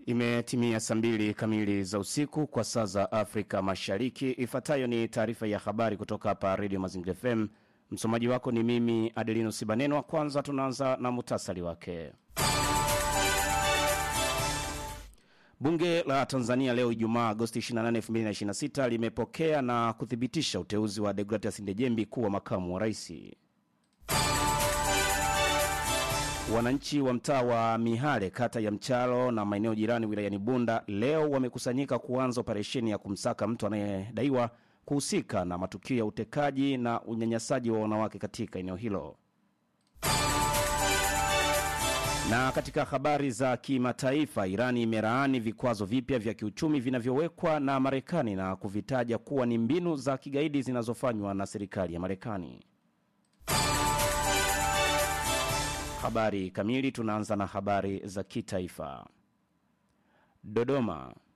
Imetimia saa mbili kamili za usiku kwa saa za Afrika Mashariki. Ifuatayo ni taarifa ya habari kutoka hapa Radio Mazingira FM. Msomaji wako ni mimi Adelino Sibanenwa. Kwanza tunaanza na muhtasari wake. Bunge la Tanzania leo Ijumaa Agosti 28, 2026 limepokea na kuthibitisha uteuzi wa Deogratias Ndejembi kuwa makamu wa rais. Wananchi wa mtaa wa Mihale kata ya Mchalo na maeneo jirani wilayani Bunda leo wamekusanyika kuanza operesheni ya kumsaka mtu anayedaiwa kuhusika na matukio ya utekaji na unyanyasaji wa wanawake katika eneo hilo. Na katika habari za kimataifa, Irani imelaani vikwazo vipya vya kiuchumi vinavyowekwa na Marekani na kuvitaja kuwa ni mbinu za kigaidi zinazofanywa na serikali ya Marekani. Habari kamili. Tunaanza na habari za kitaifa. Dodoma.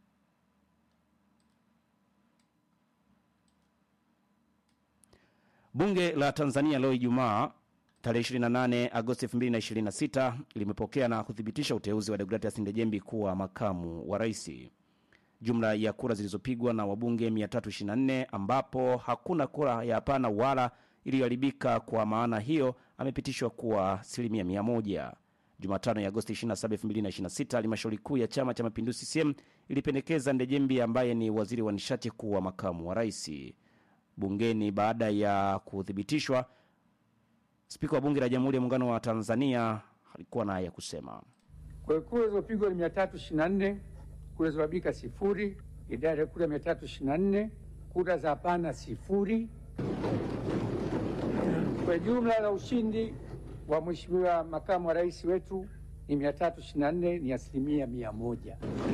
Bunge la Tanzania leo Ijumaa tarehe 28 Agosti 2026 limepokea na kuthibitisha uteuzi wa Deogratias Ndejembi kuwa makamu wa rais. Jumla ya kura zilizopigwa na wabunge 324 ambapo hakuna kura ya hapana wala iliyoharibika. Kwa maana hiyo amepitishwa kuwa asilimia mia moja. Jumatano ya Agosti 27, 2026 halmashauri kuu ya Chama cha Mapinduzi CCM ilipendekeza Ndejembi ambaye ni waziri wa nishati kuwa makamu wa rais bungeni. Baada ya kuthibitishwa, spika wa bunge la Jamhuri ya Muungano wa Tanzania alikuwa naye ya kusema. Kwa hiyo kura zilizopigwa ni mia tatu ishirini na nne kura zilizoharibika sifuri. Idadi ya kura mia tatu ishirini na nne kura za hapana sifuri. Kwa jumla la ushindi wa mheshimiwa makamu wa rais wetu ni mia tatu ishirini na nne ni asilimia mia moja.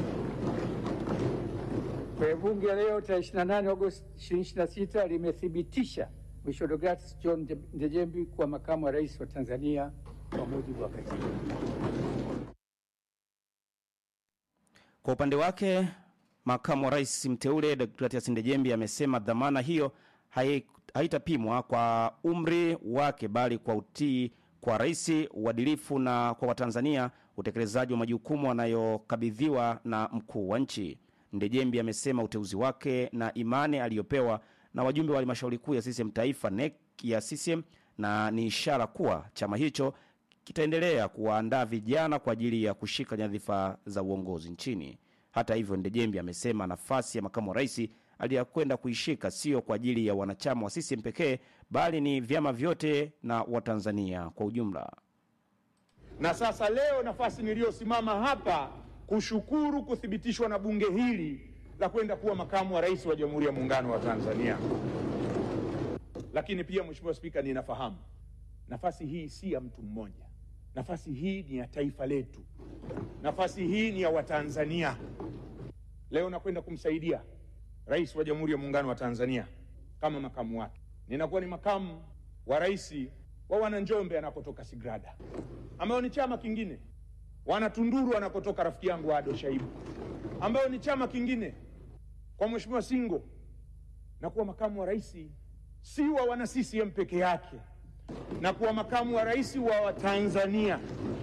Kwa hiyo bunge leo tarehe 28 Agosti 2026 limethibitisha Mheshimiwa Deogratias John Ndejembi kuwa makamu wa rais wa Tanzania kwa mujibu wa katiba. Kwa upande wake makamu wa rais mteule Deogratias Ndejembi amesema dhamana hiyo hai haitapimwa kwa umri wake bali kwa utii kwa rais, uadilifu na kwa Watanzania utekelezaji wa majukumu anayokabidhiwa na mkuu wa nchi. Ndejembi amesema uteuzi wake na imani aliyopewa na wajumbe wa halmashauri kuu ya CCM taifa NEC ya CCM na ni ishara kuwa chama hicho kitaendelea kuwaandaa vijana kwa ajili ya kushika nyadhifa za uongozi nchini. Hata hivyo, Ndejembi amesema nafasi ya makamu wa rais aliyakwenda kuishika sio kwa ajili ya wanachama wa CCM pekee bali ni vyama vyote na Watanzania kwa ujumla. Na sasa leo nafasi niliyosimama hapa kushukuru kuthibitishwa na bunge hili la kwenda kuwa makamu wa rais wa Jamhuri ya Muungano wa Tanzania. Lakini pia Mheshimiwa Spika, ninafahamu nafasi hii si ya mtu mmoja, nafasi hii ni ya taifa letu, nafasi hii ni ya Watanzania. Leo nakwenda kumsaidia rais wa Jamhuri ya Muungano wa Tanzania kama makamu wake. Ninakuwa ni makamu wa rais wa Wananjombe anakotoka Sigrada, ambayo ni chama kingine, wana Tunduru anakotoka rafiki yangu Ado Shaibu, ambayo ni chama kingine, kwa Mheshimiwa Singo na kuwa makamu wa rais si wa wana CCM peke yake, na kuwa makamu wa rais wa Watanzania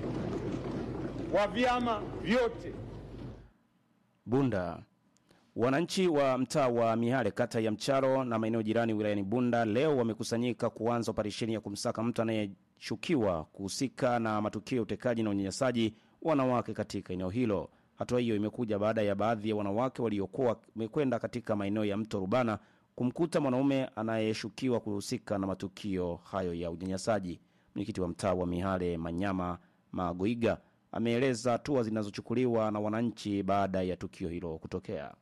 wa vyama vyote. Bunda Wananchi wa mtaa wa Mihale kata ya Mcharo na maeneo jirani wilayani Bunda leo wamekusanyika kuanza operesheni ya kumsaka mtu anayeshukiwa kuhusika na matukio ya utekaji na unyanyasaji wanawake katika eneo hilo. Hatua hiyo imekuja baada ya baadhi ya wanawake waliokuwa wamekwenda katika maeneo ya mto Rubana kumkuta mwanaume anayeshukiwa kuhusika na matukio hayo ya unyanyasaji. Mwenyekiti wa mtaa wa Mihale Manyama Magoiga ameeleza hatua zinazochukuliwa na wananchi baada ya tukio hilo kutokea.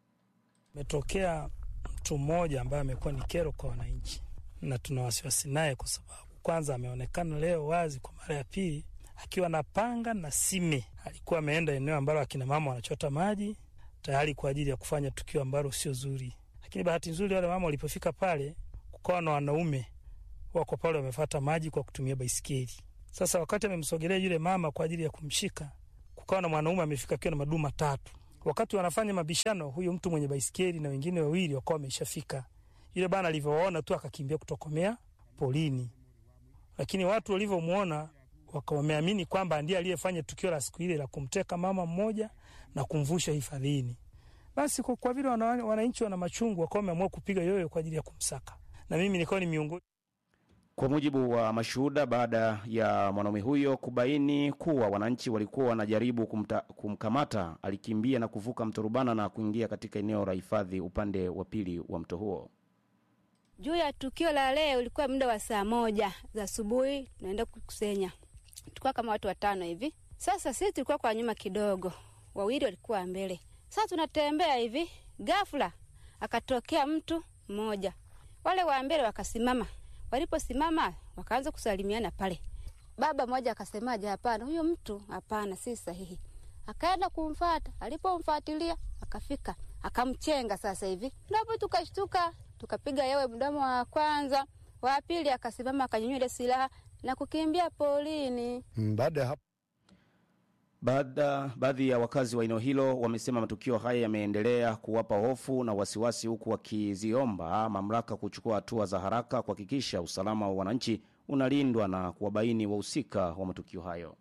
Metokea mtu mmoja ambaye amekuwa ni kero kwa wananchi, na tuna wasiwasi naye kwa sababu kwanza ameonekana leo wazi kwa mara ya pili akiwa na panga na sime. Alikuwa ameenda eneo ambalo akina mama wanachota maji tayari kwa ajili ya kufanya tukio ambalo sio zuri, lakini bahati nzuri wale mama walipofika pale, kukawa na wanaume wako pale wamefata maji kwa kutumia baisikeli. Sasa wakati amemsogelea yule mama kwa ajili ya kumshika, kukawa na mwanaume amefika akiwa na madumu matatu wakati wanafanya mabishano, huyu mtu mwenye baisikeli na wengine wawili wakawa wameshafika. Yule bana alivyowaona tu akakimbia kutokomea polini, lakini watu walivyomwona waka wameamini kwamba ndiye aliyefanya tukio la siku ile la kumteka mama mmoja na kumvusha hifadhini. Basi kwa, kwa vile wana- wananchi wana machungu, wakawa wameamua kupiga yoyo kwa ajili ya kumsaka, na mimi nikawa ni miongoni Kwa mujibu wa mashuhuda, baada ya mwanaume huyo kubaini kuwa wananchi walikuwa wanajaribu kumta, kumkamata, alikimbia na kuvuka mto Rubana na kuingia katika eneo la hifadhi upande wa pili wa mto huo. Juu ya tukio la leo, ilikuwa muda wa saa moja za asubuhi, tunaenda kukusenya. Tulikuwa kama watu watano hivi. Sasa sisi tulikuwa kwa nyuma kidogo, wawili walikuwa mbele. Sasa tunatembea hivi, ghafla akatokea mtu mmoja, wale wa mbele wakasimama. Waliposimama wakaanza kusalimiana pale. Baba mmoja akasemaje, hapana, huyo mtu hapana, si sahihi. Akaenda kumfata, alipomfuatilia akafika akamchenga. Sasa hivi ndipo tukashtuka, tukapiga yewe mdomo wa kwanza, wa pili akasimama akanyanyua ile silaha na kukimbia polini. Mm, Baada ya hapo Baada, baadhi ya wakazi wa eneo hilo wamesema matukio haya yameendelea kuwapa hofu na wasiwasi, huku wakiziomba mamlaka kuchukua hatua za haraka kuhakikisha usalama wa wananchi unalindwa na kuwabaini wahusika wa matukio hayo.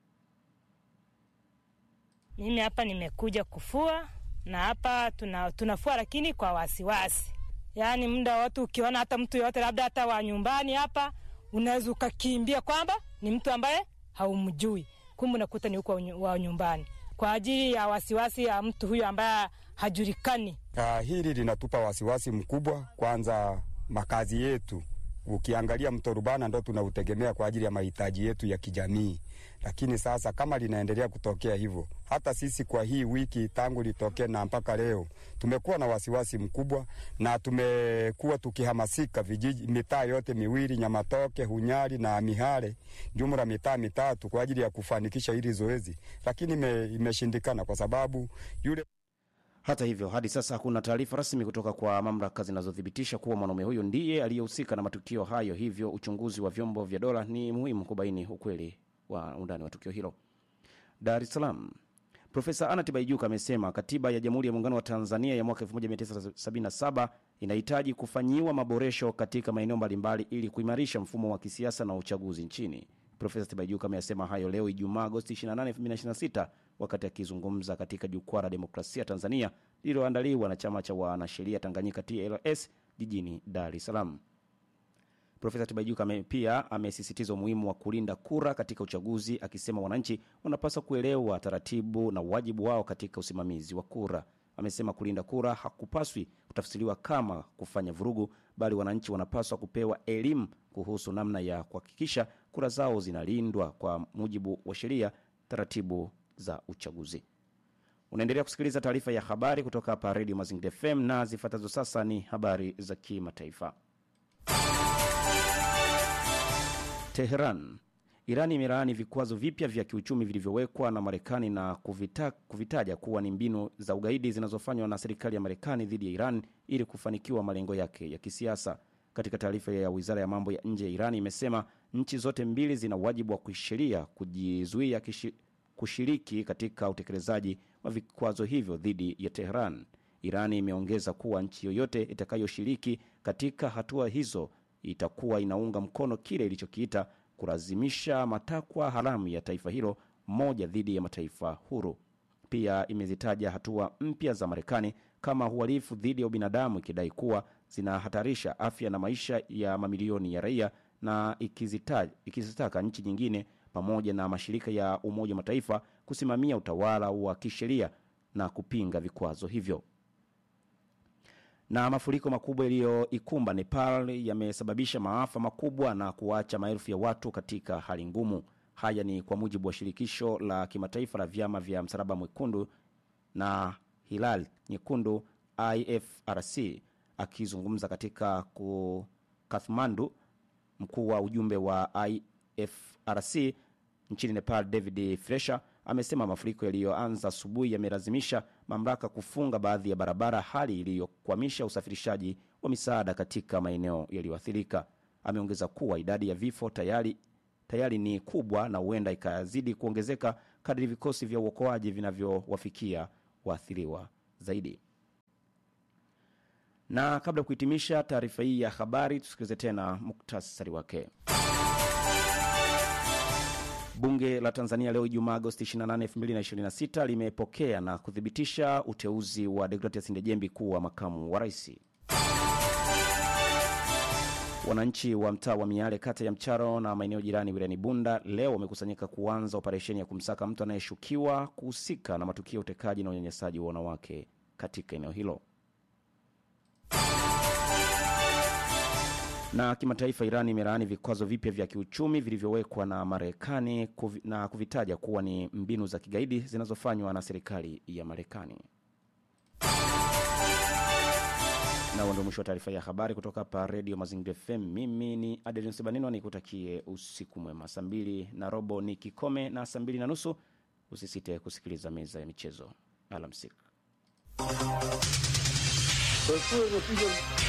Mimi hapa nimekuja kufua na hapa tuna, tunafua lakini kwa wasiwasi, yaani muda wote ukiona hata mtu yoyote labda hata wa nyumbani hapa unaweza ukakimbia kwamba ni mtu ambaye haumjui, kumbe unakuta ni huko wa nyumbani, kwa ajili ya wasiwasi ya mtu huyo ambaye hajulikani. uh, hili linatupa wasiwasi mkubwa. Kwanza makazi yetu, ukiangalia mto Rubana ndo tunautegemea kwa ajili ya mahitaji yetu ya kijamii, lakini sasa kama linaendelea kutokea hivyo, hata sisi kwa hii wiki tangu litokee na mpaka leo tumekuwa na wasiwasi mkubwa, na tumekuwa tukihamasika vijiji, mitaa yote miwili Nyamatoke, Hunyari na Mihale, jumla mitaa mitatu kwa ajili ya kufanikisha hili zoezi, lakini ime, imeshindikana kwa sababu yule Hata hivyo, hadi sasa hakuna taarifa rasmi kutoka kwa mamlaka zinazothibitisha kuwa mwanaume huyo ndiye aliyehusika na matukio hayo, hivyo uchunguzi wa vyombo vya dola ni muhimu kubaini ukweli wa undani wa tukio hilo. Dar es Salaam, Profesa Anna Tibaijuka amesema katiba ya Jamhuri ya Muungano wa Tanzania ya mwaka 1977 inahitaji kufanyiwa maboresho katika maeneo mbalimbali ili kuimarisha mfumo wa kisiasa na uchaguzi nchini. Profesa Tibaijuka ameyasema hayo leo Ijumaa Agosti 28, 2026 wakati akizungumza katika jukwaa la demokrasia Tanzania lililoandaliwa na chama cha wanasheria Tanganyika TLS jijini Dar es Salaam. Profesa Tibaijuka ame, pia amesisitiza umuhimu wa kulinda kura katika uchaguzi, akisema wananchi wanapaswa kuelewa taratibu na wajibu wao katika usimamizi wa kura. Amesema kulinda kura hakupaswi kutafsiriwa kama kufanya vurugu, bali wananchi wanapaswa kupewa elimu kuhusu namna ya kuhakikisha kura zao zinalindwa kwa mujibu wa sheria, taratibu za uchaguzi. Unaendelea kusikiliza taarifa ya habari kutoka hapa Redio Mazingira FM na zifuatazo sasa ni habari za kimataifa. Teheran. Iran imelaani vikwazo vipya vya kiuchumi vilivyowekwa na Marekani na kuvita, kuvitaja kuwa ni mbinu za ugaidi zinazofanywa na serikali ya Marekani dhidi ya Iran ili kufanikiwa malengo yake ya kisiasa. Katika taarifa ya wizara ya mambo ya nje ya Iran imesema nchi zote mbili zina wajibu wa kisheria kujizuia kishi, kushiriki katika utekelezaji wa vikwazo hivyo dhidi ya Teheran. Iran imeongeza kuwa nchi yoyote itakayoshiriki katika hatua hizo itakuwa inaunga mkono kile ilichokiita kulazimisha matakwa haramu ya taifa hilo moja dhidi ya mataifa huru. Pia imezitaja hatua mpya za Marekani kama uhalifu dhidi ya ubinadamu, ikidai kuwa zinahatarisha afya na maisha ya mamilioni ya raia na ikizita, ikizitaka nchi nyingine pamoja na mashirika ya Umoja wa Mataifa kusimamia utawala wa kisheria na kupinga vikwazo hivyo na mafuriko makubwa yaliyoikumba Nepal yamesababisha maafa makubwa na kuacha maelfu ya watu katika hali ngumu. Haya ni kwa mujibu wa shirikisho la kimataifa la vyama vya Msalaba Mwekundu na Hilal Nyekundu IFRC. Akizungumza katika Kathmandu, mkuu wa ujumbe wa IFRC nchini Nepal David Fresher amesema mafuriko yaliyoanza asubuhi yamelazimisha mamlaka kufunga baadhi ya barabara, hali iliyokwamisha usafirishaji wa misaada katika maeneo yaliyoathirika. Ameongeza kuwa idadi ya vifo tayari, tayari ni kubwa na huenda ikazidi kuongezeka kadri vikosi vya uokoaji vinavyowafikia waathiriwa zaidi. Na kabla ya kuhitimisha taarifa hii ya habari, tusikilize tena muktasari wake. Bunge la Tanzania leo Ijumaa Agosti 28, 2026 limepokea na kuthibitisha uteuzi wa Deogratias Ndejembi kuwa makamu wa rais. Wananchi wa mtaa wa Miale kata ya Mcharo na maeneo jirani wilayani Bunda leo wamekusanyika kuanza operesheni ya kumsaka mtu anayeshukiwa kuhusika na matukio ya utekaji na unyanyasaji wa wanawake katika eneo hilo. Na kimataifa, Iran imelaani vikwazo vipya vya kiuchumi vilivyowekwa na Marekani kuvi, na kuvitaja kuwa ni mbinu za kigaidi zinazofanywa na serikali ya Marekani. Na huo ndio mwisho wa taarifa ya habari kutoka hapa Redio Mazingira FM. Mimi ni Adeline Sebanino, nikutakie usiku mwema. Saa mbili na robo ni kikome na saa mbili na nusu usisite kusikiliza meza ya michezo. Alamsik. Kwa hiyo imekuja